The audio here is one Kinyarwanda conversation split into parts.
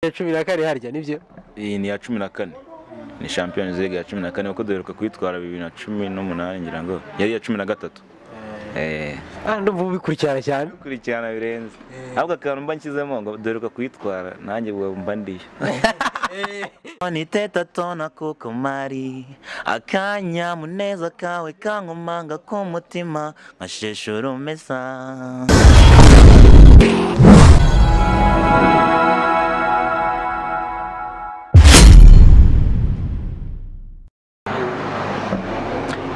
ya cumi na kane harya nibyo iyi ni iya cumi na kane ni Champions League ya cumi na kane kuko duheruka kuyitwara bibiri na cumi n'umunani ngira ngo yari iya cumi na gatatu Eh, ah ndumva ubikurikirana cyane kurikirana birenze ahubwo akantu mba nshyizemo ngo duheruka kuyitwara nanjye ubu mba ndiyo niteta tona kuko mari akanyamuneza kawe kankomanga ku mutima nkasheshura umesa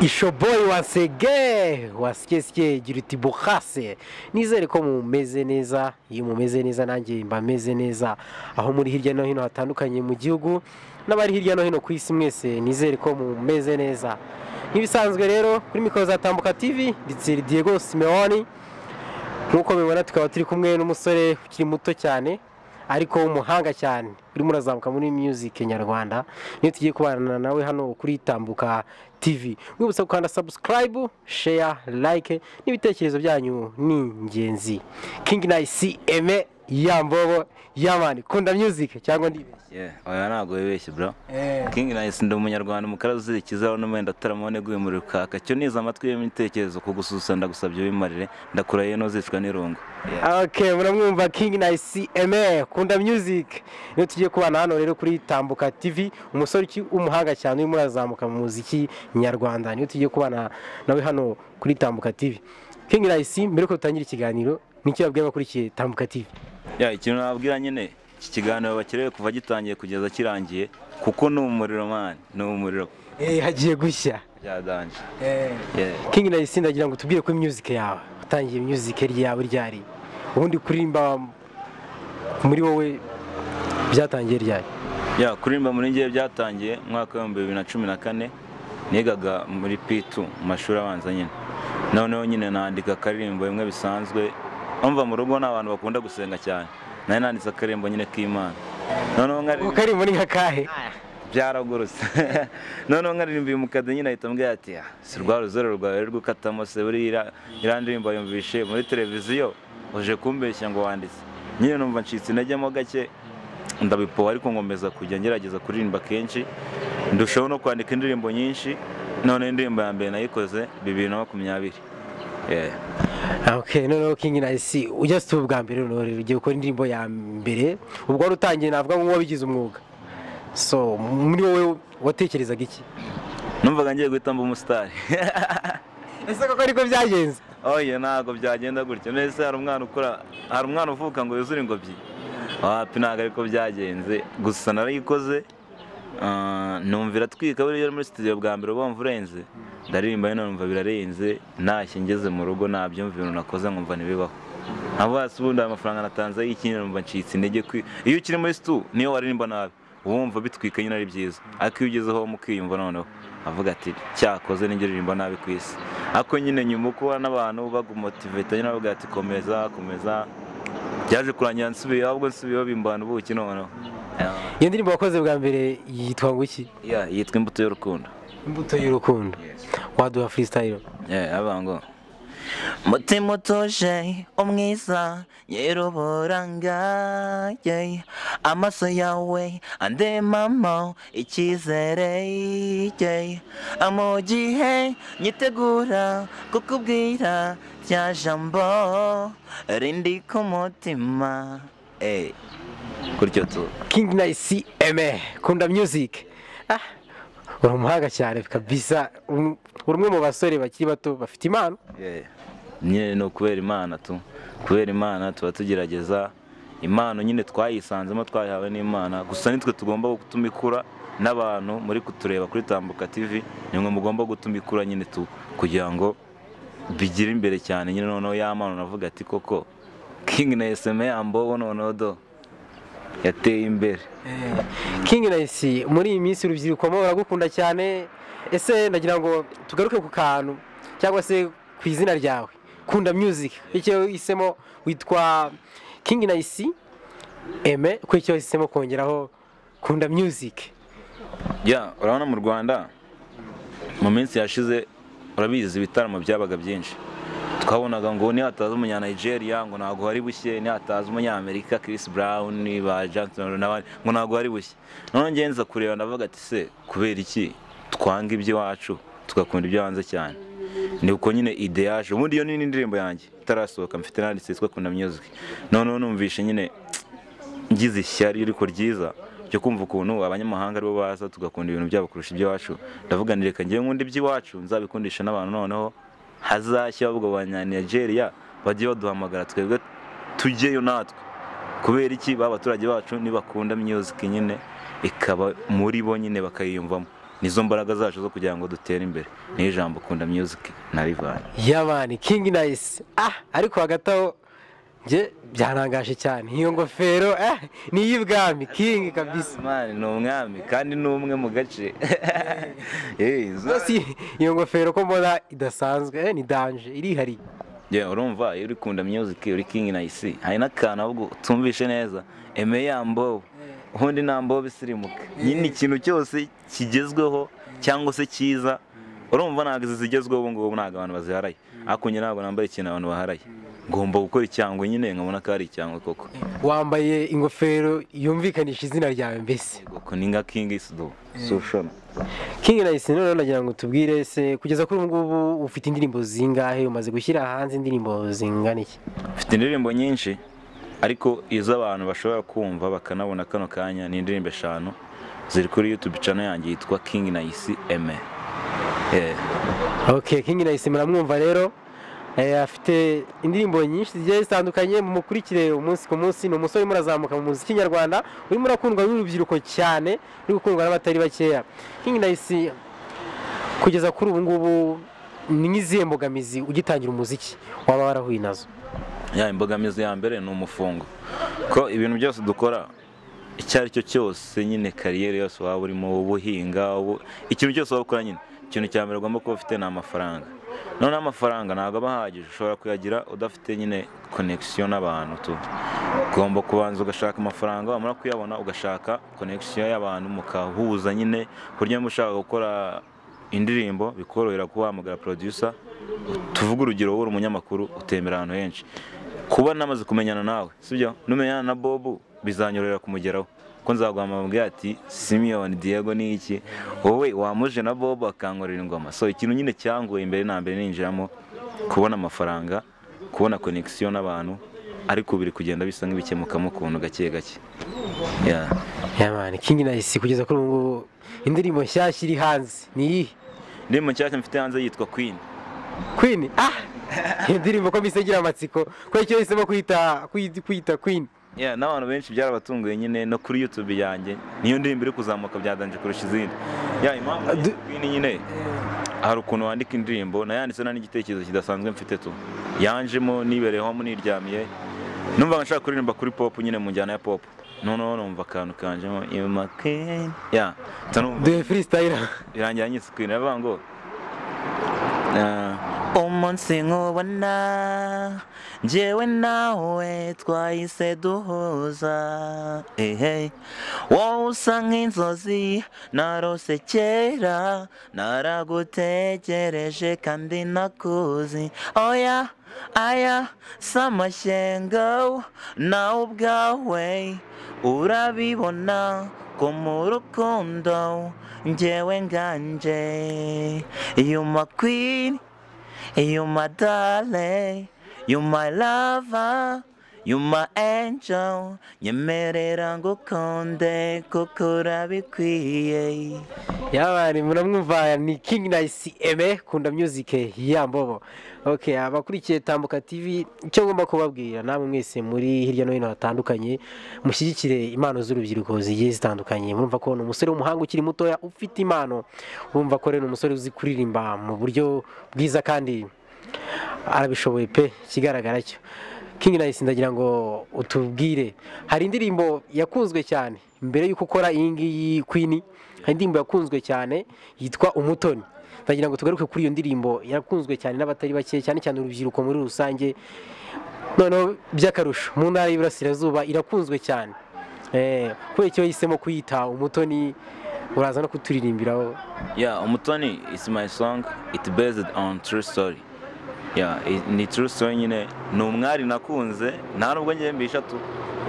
ishoboyi wasege wasikesike gira uti buhase nizere ko mumeze neza iyo mumeze neza nanjye mba meze neza aho muri hirya no hino hatandukanye mu gihugu n'abari hirya no hino ku isi mwese nizere ko mumeze neza nk'ibisanzwe rero kuri mikoro za tambuka tivi nditsiri diego simeoni nk'uko mubibona tukaba turi kumwe n'umusore ukiri muto cyane ariko w'umuhanga cyane urimo urazamuka muri music nyarwanda niyo tugiye kubana nawe hano kuri tambuka tv mwibutsa gukanda subscribe share like n'ibitekerezo byanyu ni ingenzi king nice eme yambobo yamani kunda music cyangwa ndibeshye Yeah, oya ntabwo wibeshye bro King Nice ndi umunyarwanda umukara uzirikizaho n'umwenda ataramone guhimura ukaka cyo niza amatwi yemye ibitekerezo ku gususa ndagusabye wimarire ndakurahiye n'uzicwa n'irungu ok muramwumva king nice eme kunda music niyo tugiye kubana hano rero kuri tambuka tv umusore uki- w'umuhanga cyane urimo urazamuka mu muziki nyarwanda niyo tugiye kubana nawe hano kuri tambuka tv king nice mbere ko dutangira ikiganiro nicyo yabwiye abakurikiye tambuka tv Ya, ikintu nababwira nyine iki kiganiro bakerewe kuva gitangiye kugeza kirangiye kuko ni umuriro man ni umuriro eh hagiye gushya byadanje eh Yeah. king nice ndagira ngo tubwire kuri music yawe utangiye music ryawe ryari ubundi kuririmba muri wowe byatangiye ryari Ya, kuririmba muri ngewe byatangiye mu mwaka w'ibihumbi bibiri na cumi na kane nigaga muri P2 mu mashuri abanza nyine noneho nyine nandika akaririmbo bimwe bisanzwe umva mu rugo ni abantu bakunda gusenga cyane nari nanditse akaririmbo nyine k'imana noneho nkaririmba ukaririmba ni nka kahe byaragurutse noneho nkaririmbiye umukade nyine ahita ambwira ati "Ah, si rwa ruzero rwawe ruri gukatamo se buriya iriya ndirimbo yumvishe muri televiziyo uje kumbeshya ngo wanditse nyine numva ncitse intege mo gake ndabipoha ariko nkomeza kujya ngerageza kuririmba kenshi ndushaho no kwandika indirimbo nyinshi none indirimbo ya mbere nayikoze bibiri na makumyabiri Yeah. Ah, ok noneho king nice ujya si ubwa mbere noneho rero ugiye gukora indirimbo ya mbere ubwo wari utangiye navuga ngo wabigize umwuga so muri wowe watekerezaga iki numvaga ngiye guhita mba umusitari ese koko ariko byagenze oye ntabwo byagenda gutyo mbese hari umwana ukora hari umwana uvuka ngo yuzure ingobyi wapi ntabwo ariko byagenze gusa narayikoze ah, numvira atwika buriya muri studio bwa mbere bumva urenze ndaririmba rero numva birarenze ntashye ngeze mu rugo nabyumva ibintu nakoze nkumva ntibibaho ntabwo hasi ubundi ayo mafaranga natanze y'ikindi numva ncitse intege kwi iyo ukiri muri stu niyo waririmba nabi uba wumva bitwika nyine ari byiza ariko iyo ugezeho mukiyumva noneho avuga ati cyakoze n'injye uririmba nabi ku isi ariko nyine nyuma uko ubona n'abantu bagumotiveta nyine bavuga ati komeza komeza byaje kurangira nsubiye ahubwo nsubiyeho bimbana ubuki noneho iyo ndirimbo wakoze bwa mbere yitwa ngo iki Yeah, yitwa imbuto y'urukundo imbuto y'urukundo waduha freestyle Yeah, avuga ngo mutima utuje umwiza nyir'uburanga yeah. amaso yawe andemamo icyizere yeah. mu gihe nyitegura kukubwira rya jambo rindi ku mutima eh kuryo tu king nice eme kunda music ah uri umuhanga cyane kabisa Um, uri umwe mu basore bakiri bato bafite impano Yeah. nyine ni ukubera imana tu kubera imana tuba tugerageza impano nyine twayisanzemo twayihawe n'imana gusa nitwe tugomba gutuma ikura n'abantu muri kutureba kuri tambuka tv nimwe mugomba gutuma ikura nyine tu kugira ngo bigire imbere cyane nyine noneho ya mpano navuga ati koko king na eseme yambobo noneho do yateye imbere King Nice muri iyi minsi urubyiruko mo uragukunda cyane ese ndagira ngo tugaruke ku kantu cyangwa se ku izina ryawe kunda music icyo isemo witwa King Nice Aime ko icyo isemo kongeraho kunda music ya urabona mu rwanda mu minsi yashize urabizi ibitaramo byabaga byinshi twabonaga ngo nihataza umunyanigeria ngo ntabwo hari bushye nihataza umunyamerika Chris Brown ba Jackson n'abandi ngo ntabwo hari bushye noneho njye nza kureba ndavuga ati se kubera iki twanga iby'iwacu tugakunda ibyo hanze cyane ni uko nyine ide yaje ubundi iyo ni n'indirimbo yanjye itarasohoka mfite nanditse yitwa kunda music noneho numvishe nyine ngize ishyari ariko ryiza ryo kumva ukuntu abanyamahanga aribo baza tugakunda ibintu byabo kurusha iby'iwacu ndavuga nti reka ngewe nkunda iby'iwacu nzabikundisha n'abantu noneho hazashya ubwo banyanigeria bajye baduhamagara twebwe tujyeyo natwe kubera iki ba baturage bacu nibakunda music nyine ikaba muri bo nyine bakayiyumvamo nizo mbaraga zacu zo kugira ngo dutere imbere niyo ijambo kunda music na rivani yabani kingi nayisi ah ariko hagati aho njye byarangaje cyane iyo ngofero eh ni iy'ibwami kingi kabisa Mani ni umwami kandi ni umwe mu gace Eh, zo- rwose iyi- iyo ngofero ko mbona idasanzwe eh, ni danje irihariye Yeah, urumva iyo uri kunda music uri king na isi hari n'akantu ahubwo utumvishe neza eme yambo ubundi nambo bisirimuka nyine ikintu cyose kigezweho cyangwa se cyiza urumva ntabwo izi zigezweho ubu ngubu ntabwo abantu baziharaye ariko njye ntabwo nambara ikintu abantu baharaye ngomba gukora icyangwe nyine nkabona ko ari icyangwe koko wambaye ingofero yumvikanisha izina ryawe mbese koko ni nka king isudo sushona kingi nayisi noneho nagira ngo tubwire se kugeza kuri ubu ngubu ufite indirimbo zingahe umaze gushyira hanze indirimbo zingana iki mfite indirimbo nyinshi ariko izo abantu bashobora kumva bakanabona kano kanya ni indirimbo eshanu ziri kuri YouTube channel yanjye yitwa King Nice Aime Eh, ok kingi nayisi muramwumva rero Eh, afite indirimbo nyinshi zigiye zitandukanye mukurikire umunsi ku munsi ni umusore urimo urazamuka mu muziki nyarwanda urimo urakundwa n'urubyiruko cyane uri gukundwa n'abatari bakeya kingi nayisi kugeza kuri ubu ngubu ni nk'izihe mbogamizi ugitangira umuziki waba warahuye nazo ya imbogamizi ya mbere ni umufungo ko ibintu byose dukora icyo ari cyo cyose nyine kariyeri yose waba urimo ubuhinga ubu- ikintu cyose waba ukora nyine ikintu cya mbere ugomba kuba ufite ni amafaranga noneho amafaranga ntabwo aba ahagije ushobora kuyagira udafite nyine konekisiyo n'abantu tu ugomba kubanza ugashaka amafaranga wamara kuyabona ugashaka konekisiyo y'abantu mukahuza nyine ku buryo niba ushaka gukora indirimbo bikorohera kuba wahamagara producer tuvuge urugero wowe uri umunyamakuru utembera ahantu henshi kuba namaze kumenyana nawe sibyo numenyana na bobu bizanyorohera kumugeraho ko nzaguhamagara mbwira ati simiyoni diego ni iki wowe wamuje na bobu akankorera ingoma so ikintu nyine cyanguye imbere na mbere ninjiramo kubona amafaranga kubona konekisiyo n'abantu ariko biri kugenda bisa nk'ibikemukamo ukuntu gake gake Yeah. Yamani King Nice kugeza kuri ubu ngubu indirimbo nshyashya iri hanze ni iyihe indirimbo nshyashya mfite hanze yitwa queen Queen ah iyo ndirimbo ko mbise igira amatsiko ko icyo yahisemo kwita kwita- kwita Queen Yeah, n'abantu benshi byarabatunguye nyine no kuri YouTube yanjye niyo ndirimbo iri kuzamuka byadanje kurusha izindi yeah, impamvu du- Queen nyine hari ukuntu wandika indirimbo nayanditse nta n'igitekerezo kidasanzwe mfite tu yanjemo nibereyeho niryamiye numva nka nshaka kuririmba kuri pop nyine mu njyana ya pop noneho numva akantu kanjemo imakeni yeah, mpita numva duhe freestyle birangira nyise Queen aravuga ngo eh, umunsi nkubona njyewe nawe twahise duhuza ehe wowe usa nk'inzozi narose kera naragutegereje kandi nakuzi oya aya si amashyengo nawe ubwawe urabibona ko mu rukundo njyewe nganje you my queen You my darling, you my lover, you my angel Nyemerera ngukunde kuko urabikwiye Yamani muramwumva ni King Nice Aime kunda music yambobo okay abakurikiye Tambuka TV icyo ngomba kubabwira namwe mwese muri hirya no hino hatandukanye mushyigikire impano z'urubyiruko zigiye zitandukanye murumva ko ni umusore w'umuhanga ukiri mutoya ufite impano urumva ko rero ni umusore uzi kuririmba mu buryo bwiza kandi arabishoboye pe ikigaragara cyo King Nice ndagira ngo utubwire hari indirimbo yakunzwe cyane mbere y'uko ukora iyi ngiyi Queen hari indirimbo yakunzwe cyane yitwa Umutoni ndagira ngo tugaruke kuri iyo ndirimbo yakunzwe cyane n'abatari bake cyane cyane urubyiruko muri rusange noneho by'akarusho mu ntara y'iburasirazuba irakunzwe cyane Eh, kubera icyo yahisemo kuyita Umutoni uraza no kuturirimbiraho Yeah, Umutoni is my song. It's based on true story. Yeah, i- ni true story nyine ni umwari nakunze nta nubwo njye mbeshatu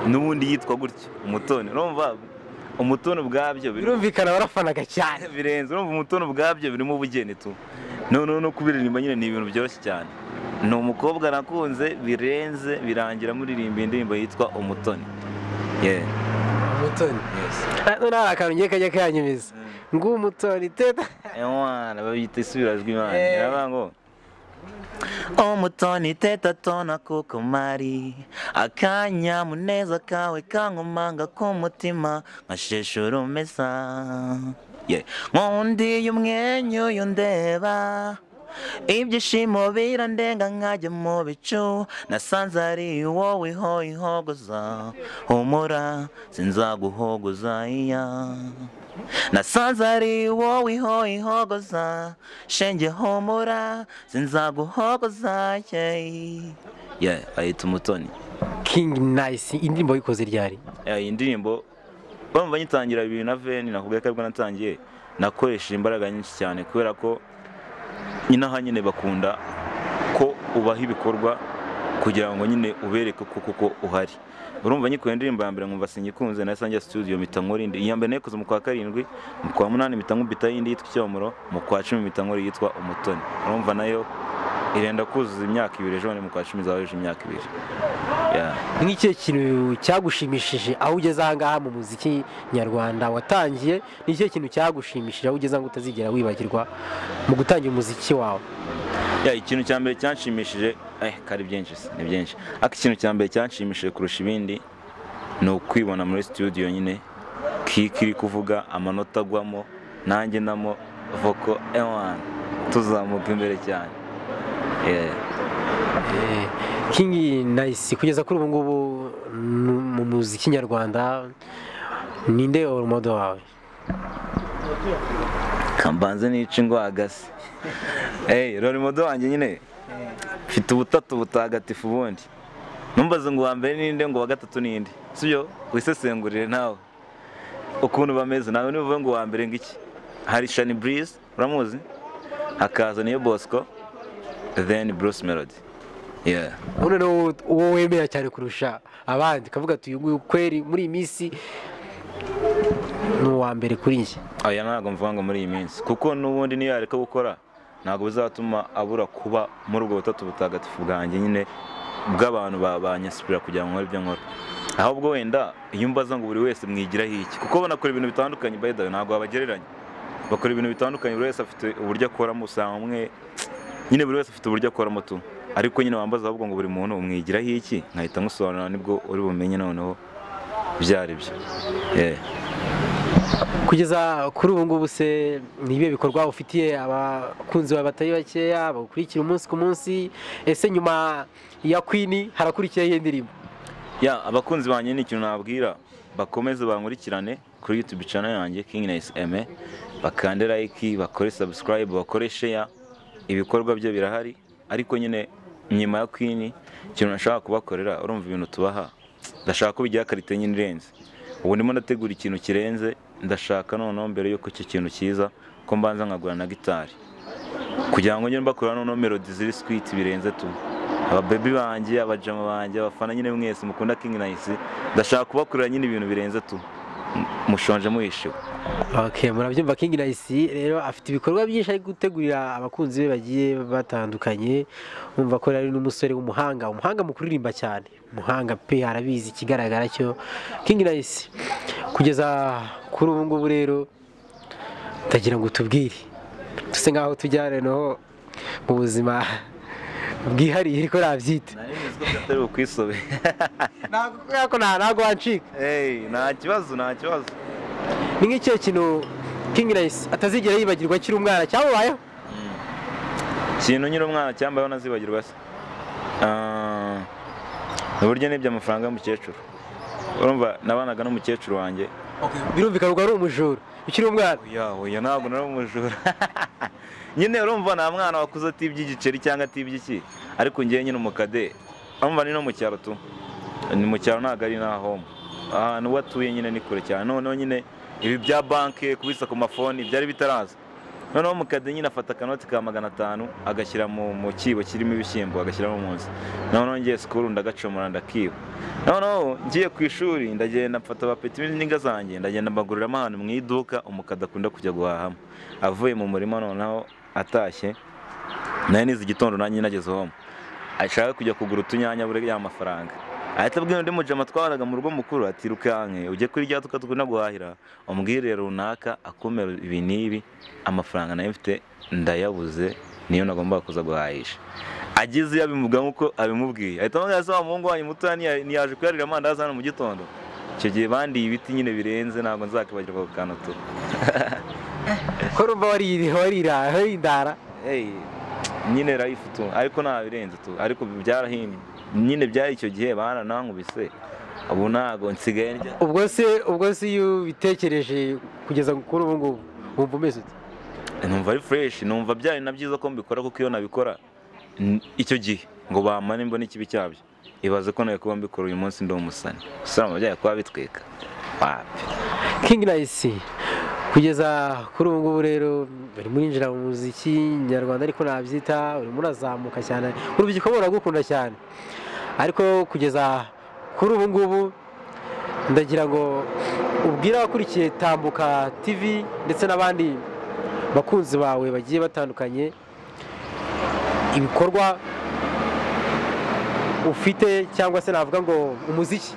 n'ubundi yitwa gutyo umutoni urumva umutoni ubwabyo biri- birumvikana warafanaga cyane birenze urumva umutoni ubwabyo birimo ubugeni tu noneho no kubiririmba nyine ni ibintu byoroshye cyane ni umukobwa nakunze birenze birangira muririmba indirimbo yitwa umutoni yeah umutoni yes none hari akantu ngiye kajya kanyumiza nguwo umutoni teta Ewana babyita isubirajwi imana Eh. iravuga ngo umutoni teta tona kuko mari akanyamuneza kawe kankomanga ku mutima nkashishura umesa Yeah. nkundi umwenyu yundeba ibyishimo birandenga nkajya mu bicu nasanze ari wowe ihogoza humura sinzaguhogoza iya nasanze ari wowe ihogoza shenge humura sinzaguhogoza ye yeah ayita umutoni kingi nayisi indirimbo yikoze ryari Eh, iyi ndirimbo bamva nyitangira bibiri na veni nakubwira ko aribwo natangiye nakoresheje imbaraga nyinshi cyane kubera ko nyine aha nyine bakunda ko ubaha ibikorwa kugira ngo nyine ubereke ko koko uhari urumva nyikuye indirimbo ya mbere nkumva singikunze nahise njya studio mpita nkora indi iya mbere nayikoze mu kwa karindwi mu kwa munani mpita nkubita indi yitwa icyomoro mu kwa cumi mpita nkora yitwa umutoni urumva nayo irenda kuzuza imyaka ibiri ejo bundi mu kwa cumi izaba yujuje imyaka ibiri Yeah. nk'icyo kintu cyagushimishije aho ugeze ahangaha mu muziki nyarwanda watangiye ni icyo kintu cyagushimishije aho ugeze ngo utazigera wibagirwa mu gutangira umuziki wawe Ya, ikintu cya mbere cyanshimishije eh kari byinshi se, ni byinshi ariko ikintu cya mbere cyanshimishije kurusha ibindi ni ukwibona muri studio nyine kiki iri kuvuga amanota agwamo nanjye ndamo voko ewan tuzamuka imbere cyane Yeah. Eh, kingi nayisi kugeza kuri ubu ngubu nu- mu muziki nyarwanda ninde urumodo wawe kambanze nice ingwagasi hey rorimodo wanjye nyine mfite ubutatu butagatifu ubundi numbaze ngo uwa mbere ninde ngo uwa gatatu ninde sibyo wisesengurire nawe ukuntu bameze nawe nibuvuge ngo uwa mbere ngiki hari shani burize uramuzi hakaza niyo bosco then bruce melody yeah uno ni uwo- uwo wemera cyane kurusha abandi ukavuga ati uyu nguyu kweri muri iyi minsi ni uwa mbere kuri njye oya ntabwo mvuga ngo muri iyi minsi kuko n'ubundi niyo yareka gukora ntabwo bizatuma abura kuba muri ubwo butatu butagatifu bwanjye nyine bw'abantu ba- banyasipira kugira ngo nkore ibyo nkora ahubwo wenda iyo mbaza ngo buri wese mwigiraho iki kuko banakora ibintu bitandukanye by the way, ntabwo babagereranya bakora ibintu bitandukanye buri wese afite uburyo akoramo usanga umwe nyine buri wese afite uburyo akoramo tu ariko nyine wambaza ahubwo ngo buri muntu umwigiraho iki nkahita nkusobanurira nibwo uri bumenye noneho ibyo ari byo Yeah. kugeza kuri ubu ngubu se ni ibihe bikorwa ufitiye abakunzi bawe batari bakeya bagukurikira umunsi ku munsi ese nyuma ya kwini harakurikiyeho iyo ndirimbo ya abakunzi banjye ni ikintu nababwira bakomeze bankurikirane kuri youtube channel yanjye king nice eme bakande like bakore subscribe bakore share ibikorwa bye birahari ariko nyine nyuma ya queen ikintu nashaka kubakorera urumva ibintu tubaha ndashaka ko bigira karite nyine irenze ubu ndimo ndategura ikintu kirenze ndashaka noneho mbere y'uko icyo kintu kiza ko mbanza nkagura na gitari kugira ngo njye mbakora noneho melodi ziri sweet birenze tu ababebi banjye abajama banjye abafana nyine mwese mukunda king nice ndashaka kubakorera nyine ibintu birenze tu M- mushonje muhishiwe okay, murabyumva king nayisi rero afite ibikorwa byinshi ari gutegurira abakunzi be bagiye batandukanye umva ko ari n'umusore w'umuhanga umuhanga mu kuririmba cyane umuhanga pe arabizi ikigaragara cyo king nayisi kugeza kuri ubu ngubu rero ndagira ngo tubwire dusa nk'aho tujyana no mu buzima bwihariye ariko nabyita atari bukwisobe ntabwo kubera ko nta- ntabwo wancika hey, nta kibazo nta kibazo ni nk'icyo kintu king nayisi atazigera yibagirwa akiri umwana cyamubayeho ikintu nyine umwana cyambayeho nazibagirwa se Ah, uburyo nibye amafaranga y'umukecuru urumva nabanaga n'umukecuru wanjye birumvikana ubwo ari umujura ukiri umwana ya oya ntabwo nari umujura nyine urumva nta mwana wakuze atibye igiceri cyangwa atibye iki ariko ngewe nyine umukade urumva ni no mu cyaro tu ni mu cyaro ntabwo ari naho ahantu uwo atuye nyine ni kure cyane noneho nyine ibi bya banki kubitsa ku mafoni byari bitaraza noneho mukade nyine afata akanoti ka magana atanu agashyira mu mu kibo kirimo ibishyimbo agashyiramo munsi noneho ngiye sikuru ndagacomora ndakiba noneho ngiye ku ishuri ndagenda mfata abapeti n'inga zanjye ndagenda mbaguriramo ahantu mu iduka umukada akunda kujya guhahamo avuye mu murima noneho atashye nayo nizi igitondo nanjye nageze home ashaka kujya kugura utunyanya buri ya mafaranga ahita abwira undi mujama twaharaga mu rugo mukuru ati rukanke ujye kuri rya duka tuguna guhahira umubwire runaka akumira ibi n'ibi amafaranga nayo mfite ndayabuze niyo nagombaga kuza guhahisha ageze iyo abimuvuga nk'uko abimubwiye ahita amubwira se wa muhungu wanyu muto ntiyaje kuyarira amandazi hano mu gitondo icyo gihe bandiye ibiti nyine birenze ntabwo nzakibagirwa ako kantu tu ko urumva warira warira warindara Hey, nyine life tu ariko nta birenze tu ariko byarahimbye nyine byari icyo gihe baranankubise ubu ntabwo nsigaye ndya ubwo se ubwo se iyo ubitekereje kugeza kuri ubu ngubu wumva umeze ute numva ari fresh numva byari na byiza ko mbikora kuko iyo nabikora n- icyo gihe ngo bamane mbone ikibi cyabyo ibaze ko nawe kuba mbikora uyu munsi ndi umusani usanga byari kuba bitwika wapi King Nice kugeza kuri ubu ngubu rero urimo urinjira mu muziki nyarwanda ariko nabyita urimo urazamuka cyane urubyiruko ruragukunda cyane ariko kugeza kuri ubu ngubu ndagira ngo ubwire abakurikiye tambuka TV ndetse n'abandi bakunzi bawe bagiye batandukanye ibikorwa ufite cyangwa se navuga ngo umuziki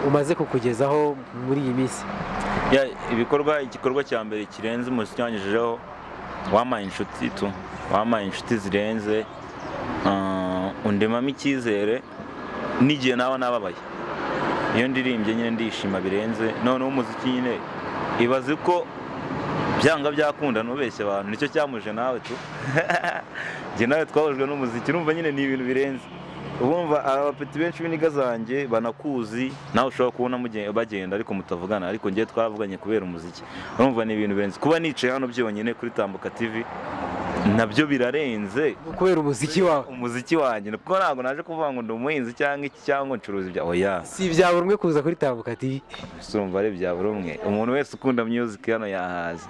umaze kukugezaho muri iyi minsi Ya, ibikorwa igikorwa cya mbere kirenze umuziki wangejejeho wampaye inshuti tu wampaye inshuti zirenze uh, undemamo icyizere n'igihe nawe nababaye iyo ndirimbye nyine ndishima birenze noneho umuziki nyine ibaze ko byanga byakunda ntubeshye abantu nicyo cyamuje nawe tu njye nawe twahujwe n'umuziki urumva nyine ni ibintu birenze ubumva abapeti benshi b'iniga zanjye banakuzi nawe ushobora kubona muge- bagenda ariko mutavugana ariko ngewe twaravuganye kubera umuziki urumva ni ibintu birenze kuba nicaye hano byonyine kuri tambuka tv nabyo birarenze kubera umuziki wawe umuziki wanjye kuko ntabwo naje kuvuga ngo ndi umuhinzi cyangwa iki cyangwa ncuruza ibya oya si ibya buri umwe kuza kuri tambuka TV urumva ari bya buri umwe umuntu wese ukunda music hano yahaza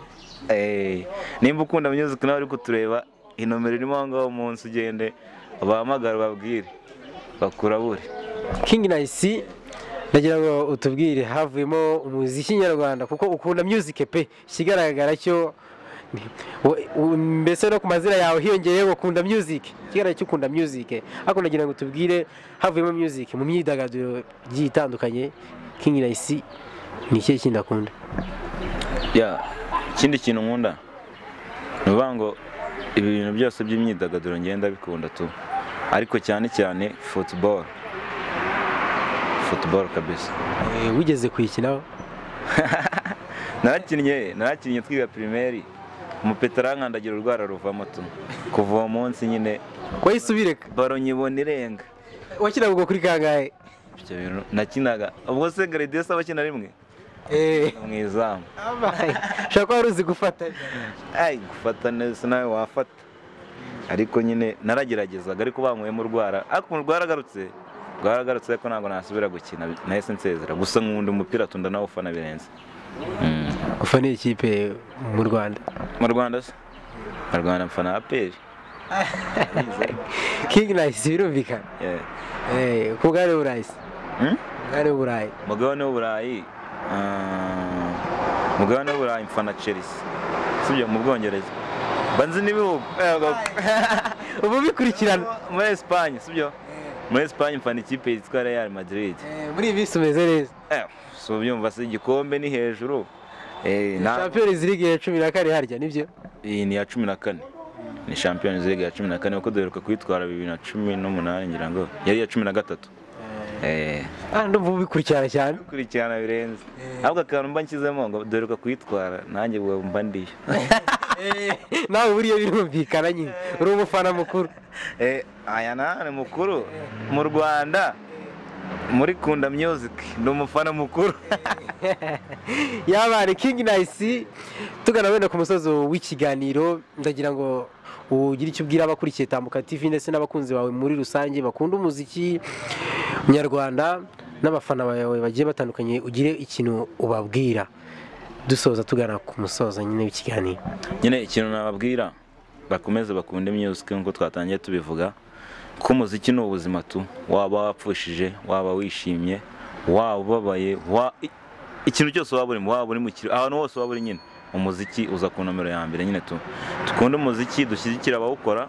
Eh, nimba ukunda music nawe uri kutureba inomero irimo aho ngaho munsi ugende bahamagare babwire bakurabure King Nice ndagira ngo utubwire havuyemo umuziki nyarwanda kuko ukunda music pe ikigaragara cyo ni- wo- u- mbese no ku mazina yawe hiyongereyeho ukunda music ikigaragara cyo ukunda music ariko ndagira ngo utubwire havuyemo music mu myidagaduro igiye itandukanye King Nice ni ikihe kindi akunda ya ikindi kintu nkunda ni ukuvuga ngo ibintu byose by'imyidagaduro ngenda bikunda tu ariko cyane cyane football football kabisa Eh, wigeze kuyikinaho narakinnye narakinnye twiga pirimeri umupeta arankandagira urwara ruvamo tu kuva uwo munsi nyine wayisubire baro nyibona irenga wakinaga ubwo kuri kangahe ibyo bintu nakinaga ubwo se garidiyesi aba akina rimwe eh mu izamu ushobora kuba wari uzi gufata ayi gufata neza nawe wafata ariko nyine narageragezaga ariko banyweyemo urwara ariko rwaragarutse rwaragarutse ariko ntabwo nasubira gukina nahise nsezera gusa nkunda umupira tunda nawufana birenze Mm. ufana iyi kipe mu rwanda mu rwanda se mu rwanda mfana aperi kingi nayisi birumvikana Eh, ku bwari burayisi bwari burayi mugabane w'uburayi ah, mugabane w'uburayi mfana chelsea sibyo mu bwongereza banzi n'ibihugu ubu bikurikirana muri esipanye sibyo muri esipanye mfana ikipe yitwa real madrid Eh, muri iyi minsi umeze neza Eh, si ubyumva se igikombe ni hejuru Eh, na- champions league ya cumi na kane harya nibyo iyi ni iya cumi na kane ni champions league ya cumi na kane kuko duheruka kuyitwara bibiri na cumi n'umunani ngira ngo yari iya cumi na gatatu Eh, Ah, ndumva ubu bikurikirana cyane kurikirana birenze ahubwo akantu mba nshyizemo ngo duheruka kuyitwara nanjye ubu mba ndiyo Eh, nawe buriya birumvikana nyine uri umufana mukuru Eh, aya ni mukuru mu rwanda muri kunda music ni umufana mukuru yabane kingi nayisi tugana wenda ku musozi w'ikiganiro ndagira ngo ugire icyo ubwira abakurikiye tambuka tv ndetse n'abakunzi bawe muri rusange bakunda umuziki nyarwanda n'abafana bawe bagiye batandukanye ugire ikintu ubabwira dusoza tugana ku musozo nyine w'ikiganiro nyine ikintu nababwira bakomeze bakunde imyuzike nk'uko twatangiye tubivuga ko umuziki ni ubuzima tu waba wapfushije waba wishimye waba ubabaye wa- i- ikintu cyose waba urimo waba uri mu kirori ahantu hose waba uri nyine umuziki uza ku nomero ya mbere nyine tu dukunde umuziki dushyigikire abawukora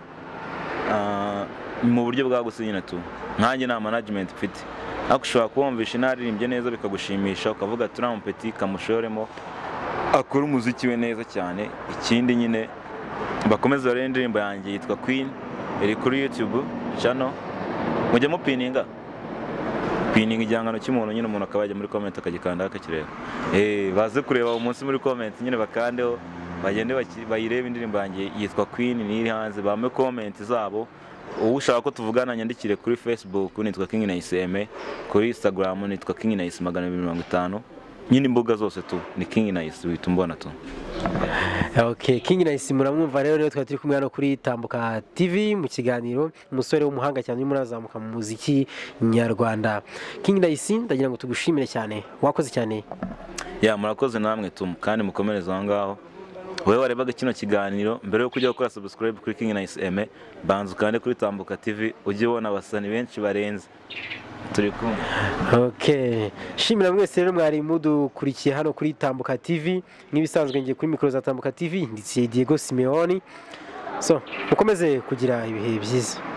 ah, mu buryo bwagutse nyine tu nkanjye nta management mfite ariko ushobora kuwumvisha inaririmbye neza bikagushimisha ukavuga ati uriya mupeti kamushoremo akora umuziki we neza cyane ikindi nyine bakomeze barebe indirimbo yanjye yitwa Queen iri kuri YouTube channel mujye mupininga pininga igihangano cy'umuntu nyine umuntu akaba yajya muri comment akagikanda akakireba eh baze kureba umunsi muri comment nyine bakandeho bagende baki- bayirebe indirimbo yanjye yitwa Queen niri hanze bame comment zabo uwo ushaka ko tuvugana nyandikire kuri Facebook nitwa King Nice M kuri Instagram nitwa King Nice 250 nyine imbuga zose tu ni King Nice wita umbona tu Okay, King Nice muramwumva rero rero twari turi kumwe hano kuri Tambuka TV mu kiganiro umusore w'umuhanga cyane urimo urazamuka mu muziki nyarwanda King Nice ndagira ngo tugushimire cyane wakoze cyane ya murakoze namwe tumu kandi mukomereze aho ngaho wowe warebaga kino kiganiro mbere yo kujya gukora subscribe kuri King Nice M banza ukande kuri Tambuka TV ujye ubona abasani benshi barenze turi kumwe Okay. Shimira mwese rero mwari mudukurikiye hano kuri Tambuka TV n'ibisanzwe ngiye kuri mikoro za Tambuka TV nditsiye Diego Simeoni so mukomeze kugira ibihe byiza